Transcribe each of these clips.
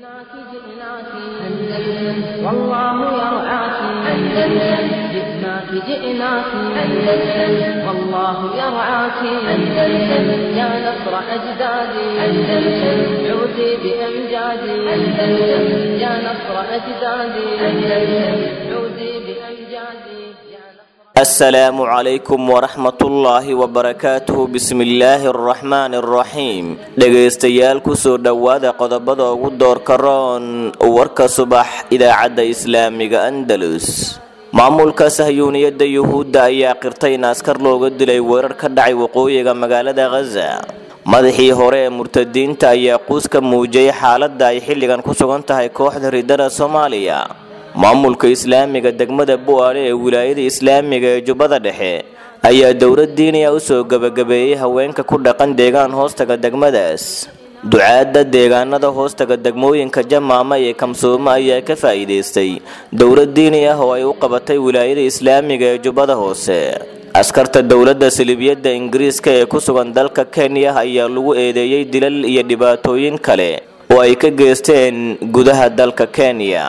جئناك جئناك أندلس والله يرعاك أندلس جئناك جئناك أندلس والله يرعاك أندلس يا نصر أجدادي أندلس عودي بأمجادي أندلس يا نصر أجدادي أندلس عودي بأمجادي يا نصر السلام عليكم waraxmatullaahi wabarakaatuhu bismillaahi araxmaani araxiim dhegaystayaal kusoo dhowaada qodobada ugu doorka roon warka subax idaacadda islaamiga andalus maamulka sahyuuniyadda yuhuudda ayaa qirtay in askar looga dilay weerar ka dhacay waqooyiga magaalada khaza madaxii hore ee murtadiinta ayaa quus ka muujiyay xaaladda ay xilligan ku sugan tahay kooxda ridada soomaaliya maamulka islaamiga degmada bu'aale ee wilaayada islaamiga ee jubbada dhexe ayaa dowlad diiniya u soo gebagabeeyey haweenka ku dhaqan deegaan hoostaga degmadaas ducaadda deegaanada hoostaga degmooyinka jamaama iyo kamsoome ayaa ka faa'iidaystay dowlad diini ah oo ay u qabatay wilaayada islaamiga ee jubbada hoose askarta dowladda salibiyadda ingiriiska ee ku sugan dalka kenya ayaa lagu eedeeyey dilal iyo dhibaatooyin kale oo ay ka geysteen gudaha dalka kenya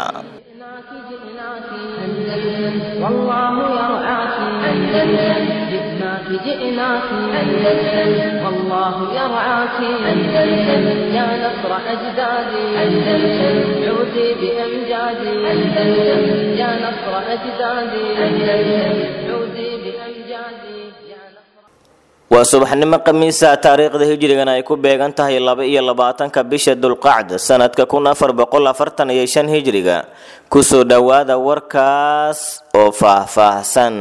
جئناك جئناك أندلس والله يرعاك أندلس جئناك جئناك أندلس والله يرعاك أندلس يا نصر أجدادي أندلس عودي بأمجادي أندلس يا نصر أجدادي أندلس عودي بأمجادي يا نصر waa subaxnimo khamiisa taariikhda hijrigana ay ku beegan tahay laba iyo labaatanka bisha dulqacda sanadka kun afar boqol afartan iyo shan hijriga kusoo dhowaada warkaas oo faahfaahsan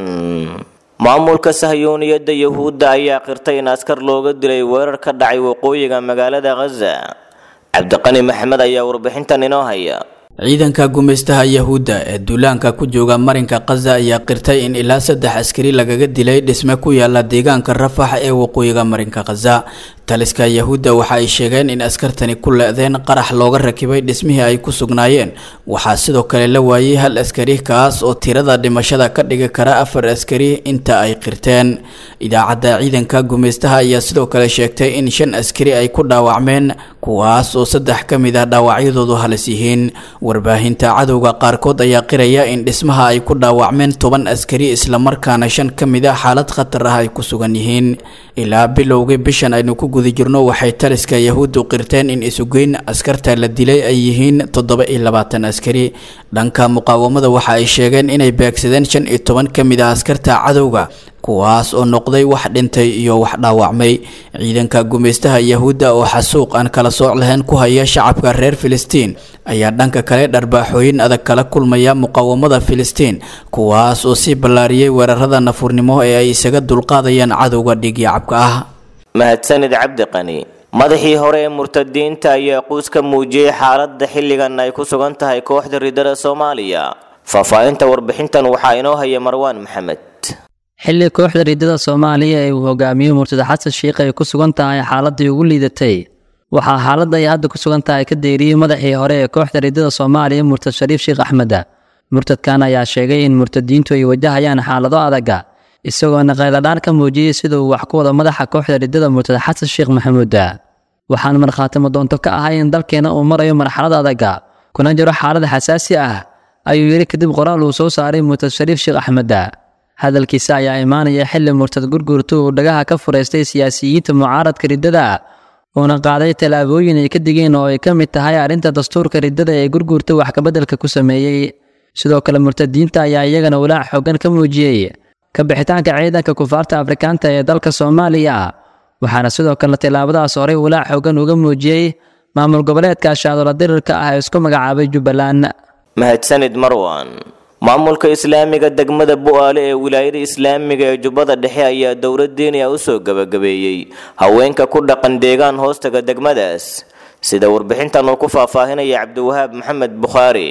maamulka sahyuuniyadda yuhuudda ayaa qirtay in askar looga dilay weerar ka dhacay waqooyiga magaalada khaza cabdiqani maxamed ayaa warbixintan inoo haya ciidanka gumaystaha yahuudda ee duulaanka ku jooga marinka khaza ayaa qirtay in ilaa saddex askari lagaga dilay dhisme ku yaala deegaanka rafax ee waqooyiga marinka khaza taliska yahuudda waxa ay sheegeen in askartani ku le-deen qarax looga rakibay dhismihii ay ku sugnaayeen waxaa sidoo kale la waayey hal askari kaas oo tirada dhimashada ka dhigi kara afar askari inta ay qirteen idaacadda ciidanka gumaystaha ayaa sidoo kale sheegtay in shan askari ay ku dhaawacmeen kuwaas oo saddex ka mid ah dhaawacyadoodu halis yihiin warbaahinta cadowga qaarkood ayaa qiraya in dhismaha ay ku dhaawacmeen toban askari islamarkaana shan ka mid ah xaalad khatar ah ay ku sugan yihiin ilaa bilowgii bishan aynu ku guda jirno waxay taliska yahuuddu qirteen in isugeyn askarta la dilay ay yihiin toddoba iyo labaatan askari dhanka muqaawamada waxa ay sheegeen inay beegsadeen shan iyo toban ka mid ah askarta cadowga kuwaas oo noqday wax dhintay iyo wax dhaawacmay ciidanka gumaystaha yahuudda oo xasuuq aan kala sooc lahayn ku haya shacabka reer filistiin ayaa dhanka kale dharbaaxooyin adag kala kulmaya muqaawamada filistiin kuwaas oo sii ballaariyey weerarada nafurnimo ee ay isaga dulqaadayaan cadowga dhiigyacabka ah mahadsanid cabdiqani madaxii hore ee murtadiinta ayaa quus ka muujiyey xaaladda xilligan ay ku sugan tahay kooxda ridada soomaaliya faahfaahinta warbixintan waxaa inoo haya marwaan maxamed xilli kooxda riddada soomaaliya ee uu hogaamiyo murtada xasan sheikh ay ku sugan tahay xaaladii ugu liidatay waxaa xaaladda ay hadda ku sugan tahay ka deeriyey madaxii hore ee kooxda riddada soomaaliya murtad shariif sheekh axmeda murtadkan ayaa sheegay in murtadiintu ay wajahayaan xaalado adaga isagoona qayladhaan ka muujiyey sida uu wax ku wado madaxa kooxda riddada murtada xasan sheekh maxamuuda waxaan markhaatimo doonto ka ahay in dalkeena uu marayo marxalad adaga kuna jiro xaalad xasaasi ah ayuu yidhi kadib qoraal uu soo saaray murtad shariif sheekh axmeda hadalkiisa ayaa imaanaya xilli murtad gurgurtu uu dhagaha ka furaystay siyaasiyiinta mucaaradka riddada uuna qaaday tallaabooyin ay ka digeen oo ay ka mid tahay arrinta dastuurka riddada ee gurgurta wax kabeddelka ku sameeyey sidoo kale murtadiinta ayaa iyagana walaac xoogan ka muujiyey ka bixitaanka ciidanka kufaarta afrikaanta ee dalka soomaaliya waxaana sidoo kale tallaabadaas horey walaac xoogan uga muujiyey maamul goboleedka shaadola dirirka ah ee isku magacaabay jubbaland mahadsanid marwan maamulka islaamiga degmada bu'aale ee wilaayada islaamiga ee jubbada dhexe ayaa dowlad diiniya u soo gebagabeeyey haweenka ku dhaqan deegaan hoostaga degmadaas sida warbixintan uu ku faahfaahinaya cabdiwahaab maxamed bukhaari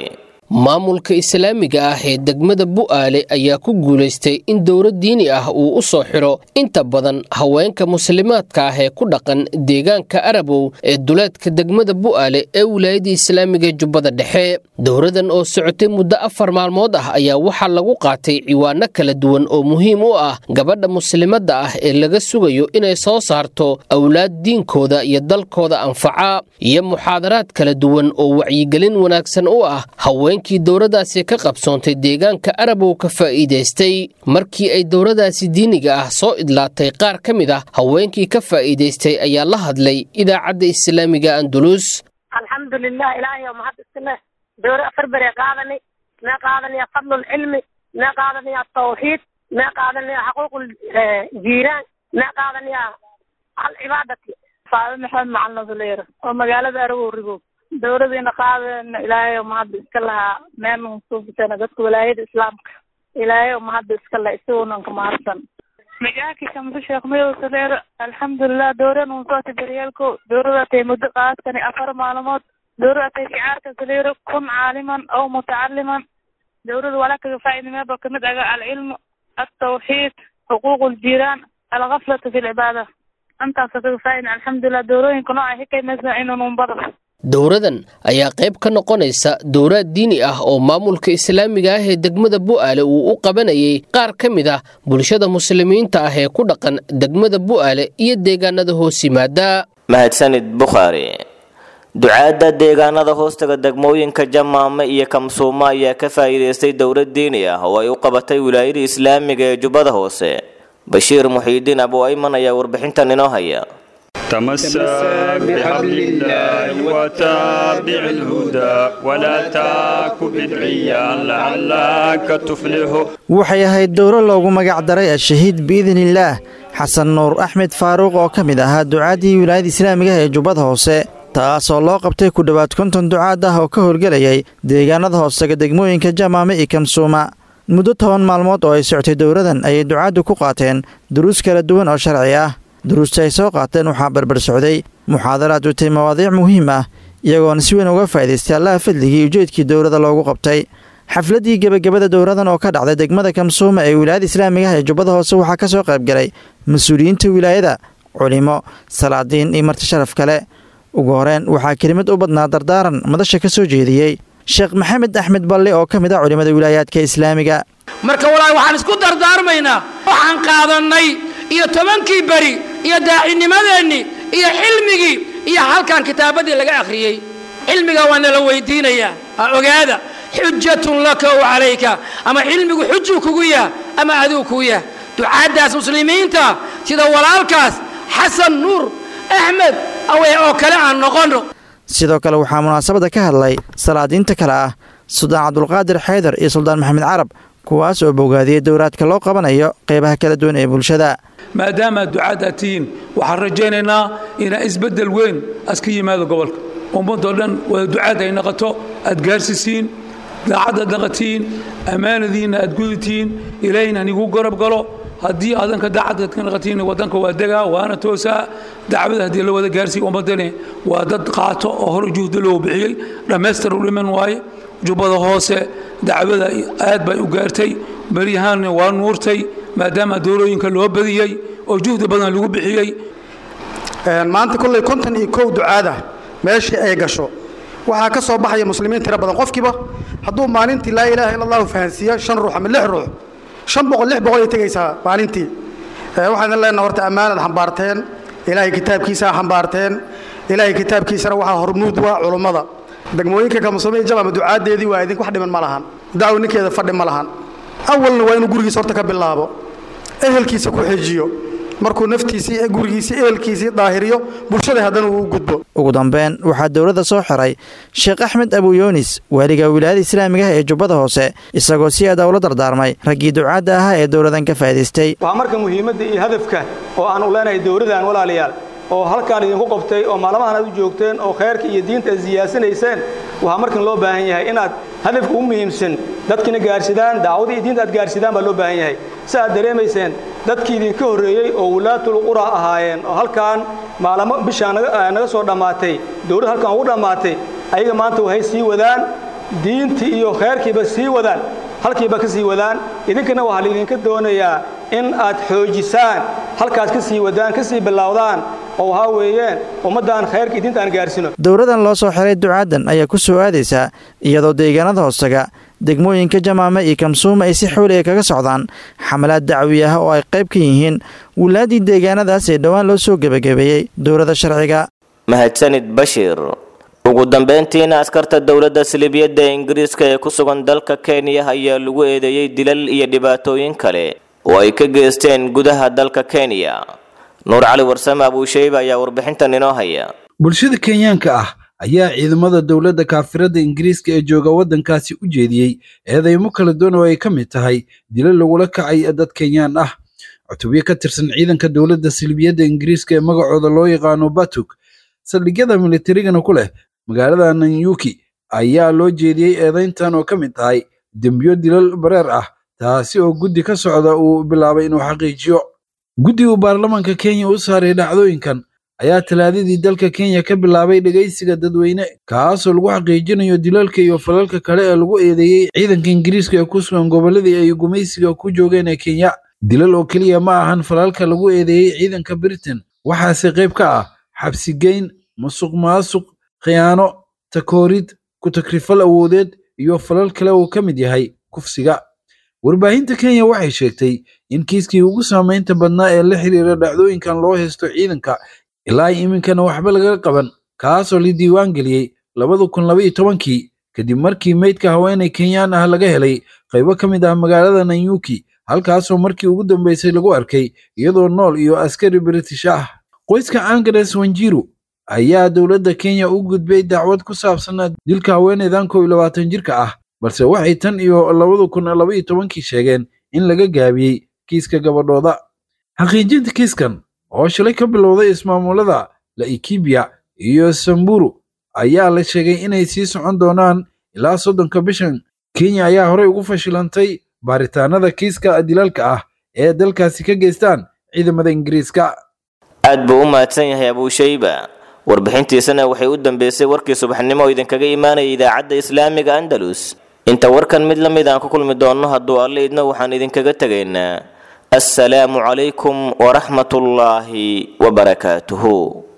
maamulka islaamiga ah ee degmada bu'aale ayaa ku guulaystay in dowlad diini ah uu u soo xidho inta badan haweenka muslimaadka ah ee ku dhaqan deegaanka arabow ee duleedka degmada bu'aale ee wilaayadda islaamiga jubbada dhexe dowladan oo socotay muddo afar maalmood ah ayaa waxaa lagu qaatay ciwaano kala duwan oo muhiim u ah gabadha muslimadda ah ee laga sugayo inay soo saarto awlaad diinkooda iyo dalkooda anfaca iyo muxaadaraad kala duwan oo wacyigelin wanaagsan u ah haweenkii dowladaasi ka qabsoontay deegaanka arabow ka faa'iidaystay markii ay dowladaasi diiniga ah soo idlaatay qaar ka mid ah haweenkii ka faa'iidaystay ayaa la hadlay idaacadda islaamiga andulus alxamdulilah ilaahay mahad iskale dowra afar bere qaadani mee qaadanaya fadlulcilmi mee qaadanaya tawxiid mee qaadanaya xaquuqul jiiraan mee qaadanaya alcibaadati faado maxamed macalin nasuleer oo magaalada arawow rigow dowladiina qaadana ilaahay mahadda iska lahaa meenan suubisana dadka walaayada islaamka ilaahay mahadda iska laha isagoonanka mahadsan magaaki shamse sheekh mayow saleer alxamdulilah dowran unsooti daryaalko dowradatay muddo qaadkani afar maalmood dowradatay shicaarka saleero kun caaliman aw mutacaliman dowrada walaa kaga faa'iidameba kamid aga alcilmu altawxiid xuquuq ljiiraan algaflatu fi lcibaada intaasa kaga faa'iida alxamdulilah dowrooyinka nooca hikaymasa inununbada dowradan ayaa qayb ka noqonaysa dowraad diini ah oo maamulka islaamiga ah ee degmada bu'aale uu u qabanayay qaar ka mid ah bulshada muslimiinta ah ee ku dhaqan degmada bu'aale iyo deegaanada hoos yimaada mahadsanid bukhaari ducaadda deegaanada hoostaga degmooyinka jamaame iyo kamsuumo ayaa ka faa'iidaystay dowlad diini ah oo ay u qabatay wilaayada islaamiga ee jubbada hoose bashiir muxiidiin abu ayman ayaa warbixintan inoo haya تمسك بحبل الله وتابع الهدى ولا تاك بدعيا لعلك تفلح waxay ahayd dowro loogu magac daray ashahiid biidniillaah xasan nuur axmed faaruuq oo ka mid ahaa ducaaddii wilaayada islaamiga ee jubbada hoose taasoo loo qabtay ku dhowaad konton ducaad ah oo ka howlgelayay deegaanada hoosega degmooyinka jamaame iyo kamsuuma muddo toban maalmood oo ay soctay dowradan ayay ducaaddu ku qaateen duruus kala duwan oo sharci ah duruusta ay soo qaateen waxaa barbar socday muxaadaraad utay mawaadiic muhiim ah iyagoona si weyn uga faa'idaystay allaha fadligii ujeedkii dowladda loogu qabtay xafladdii gebagabada dowradan oo ka dhacday degmada kamsuuma ee wilaayada islaamiga ah ee jubbada hoose waxaa ka soo qaybgalay mas-uuliyiinta wilaayada culimo salaadiin iyo marti sharaf kale ugu horeen waxaa kelimad u badnaa dardaaran madasha ka soo jeediyey sheekh maxamed axmed balle oo ka mid ah culimmada wilaayaadka islaamiga marka walaahi waxaan isku dardaarmaynaa waxaan qaadannay iyo tobankii beri iyo daacinimadeennii iyo xilmigii iyo halkan kitaabaddii laga akhriyey cilmiga waa nala weydiinayaa ha ogaada xujatun laka w calayka ama cilmigu xujuu kugu yah ama aduu kugu yah ducaaddaas muslimiinta sida walaalkaas xasan nuur axmed awe oo kale aan noqonno sidoo kale waxaa munaasabadda ka hadlay salaadiinta kale ah suldaan cabdulqaadir xaydar iyo suldaan maxamed carab kuwaas oo bogaadiyey dowraadka loo qabanayo qeybaha kala duwan ee bulshada maadaama ducaad aad tihiin waxaan rajaynaynaa inaa isbeddel weyn aska yimaado gobolka ummadoo dhan wada ducaad ay noqoto aad gaarsiisiin daacaddaad naqatiin ammaanadiinna aad guditiin ilaahayna hanigu garab galo haddii adanka daacaddaad ka naqatiin waddanka waa degaa waana toosaa dacwada haddii la wada gaarsiiya ummaddani waa dad qaato oo hor juhda loo bixiyey dhammaystir u dhiman waaye jubbada hoose dacwada aad bay u gaartay beryahaanna waa nuurtay maadaama dowlooyinka loo badiyey oo juhdi badan lagu bixiyey maanta kolley konton iyo kow ducaada meeshii ay gasho waxaa ka soo baxaya muslimiin tiro badan qofkiiba hadduu maalintii laa ilaaha illa allahu fahansiiyo shan ruux ama lix ruux shan boqol lix boqol ay tegaysaa maalintii waxaan leenaha horta ammaanad xambaarteen ilaahay kitaabkiisaa xambaarteen ilaahay kitaabkiisana waxaa hormuud waa culummada degmooyinka kamsome jamama ducaadeedii waa idink wax dhiman ma lahan dacwo ninkeeda fadhi ma lahan awalna waa inuu gurigiisa horta ka bilaabo ehelkiisa ku xejiyo markuu naftiisii gurigiisii ehelkiisii daahiriyo bulshada haddana uu u gudbo ugu dambeyn waxaa dowladda soo xiray sheekh axmed abuyoonis waaliga wilaayada islaamiga ah ee jubbada hoose isagoo si aada ula dardaarmay raggii ducaadda ahaa ee dowladan ka faa'idaystay waa marka muhiimadda iyo hadafka oo aan u leenahay dowladdan walaalayaal oo halkaan idinku qabtay oo maalmahan aad u joogteen oo khayrka iyo diinta aad siyaasanayseen waxaa markan loo baahan yahay inaad hadafka u muhiimsan dadkiina gaarsidaan dacwada iyo diinta aad gaarsidaan baa loo baahan yahay si aad dareemayseen dadkii idinka horreeyey oo wulaatul qura ahaayeen oo halkaan maalamo bishaa naga soo dhammaatay dowladda halkaan ugu dhammaatay ayaga maanta waxay sii wadaan diintii iyo khayrkiiba sii wadaan halkiiba ka sii wadaan idinkana waxaa laydinka doonayaa in aad xoojisaan halkaas ka sii wadaan ka sii bilowdaan oo waxaa weeyeen ummaddan khayrka iyo diinta aan gaarsino dowradan loo soo xiray ducaadan ayaa ku soo aadaysaa iyadoo deegaanada hoostaga degmooyinka jamaame iyo kamsuuma ay si xooliga kaga socdaan xamalaad dacwi ah oo ay qayb ka yihiin wulaaddii deegaanadaas ee dhowaan loo soo gebagabeeyey dowladda sharciga mahadsanid bashiir ugu dambeyntiina askarta dowladda silibyadda ingiriiska ee ku sugan dalka kenya ayaa lagu eedeeyey dilal iyo dhibaatooyin kale oo ay ka geysteen gudaha dalka kenya nuur cali warsame abuusheybe ayaa warbixintan inoo haya bulshada kenyaanka ah ayaa ciidamada dowladda kaafirada ingiriiska ee jooga waddankaasi u jeediyey eedeymo kala duwan oo ay ka mid tahay dilo lagula kacay dad kenyaan ah cutubyo ka tirsan ciidanka dowladda silbiyadda ingiriiska ee magacooda loo yaqaano batuk saldhigyada militarigana ku leh magaalada nanyuki ayaa loo jeediyey eedayntan oo ka mid tahay dembiyo dilal bareer ah taasi oo guddi ka socda uu bilaabay inuu xaqiijiyo guddigu baarlamaanka kenya u saaray dhacdooyinkan ayaa talaadadii dalka kenya ka bilaabay dhegaysiga dadweyne kaasoo lagu xaqiijinayo dilalka iyo falalka kale ee lagu eedeeyey ciidanka ingiriiska ee ku sugan gobolladii ay gumaysiga ku joogeen ee kenya dilal oo keliya ma ahan falalka lagu eedeeyey ciidanka britain waxaase qayb ka ah xabsigeyn musuq maasuq khiyaano takoorid ku-takrifal awoodeed iyo falal kale uu ka mid yahay kufsiga warbaahinta kenya waxay sheegtay in kiiskii ugu saamaynta badnaa ee la xiriira dhacdooyinkan loo haysto ciidanka ilaa iminkana waxba laga qaban kaasoo la diiwaan geliyey labada kun labaiyo tobankii kadib markii meydka haweenay kenyaan ah laga helay qaybo ka mid ah magaalada nanyuki halkaasoo markii ugu dambeysay lagu arkay iyadoo nool iyo askari british ah qoyska angres wanjiru ayaa dowladda kenya u gudbay dacwad ku saabsan dilka haweenaydan kow iyo labaatan jirka ah balse waxay tan iyo labada kun labaiyo tobankii sheegeen in laga gaabiyey kiiska gabadhooda xaqiijinta kiiskan oo shalay ka bilowday ismaamulada laikibia iyo samburu ayaa la sheegay inay sii socon doonaan ilaa soddonka bishan kenya ayaa horey ugu fashilantay baaritaanada kiiska dilaalka ah ee dalkaasi ka geystaan ciidamada ingiriiska aad buu u mahadsan yahay abuushayba warbixintiisana waxay u dambeysay warkii subaxnimo oo idinkaga imaanaya idaacadda islaamiga andalus inta warkan mid la mid aan ku kulmi doonno hadduu alle idna waxaan idinkaga tegaynaa assalaamu calaykum waraxmatullaahi wabarakaatuhu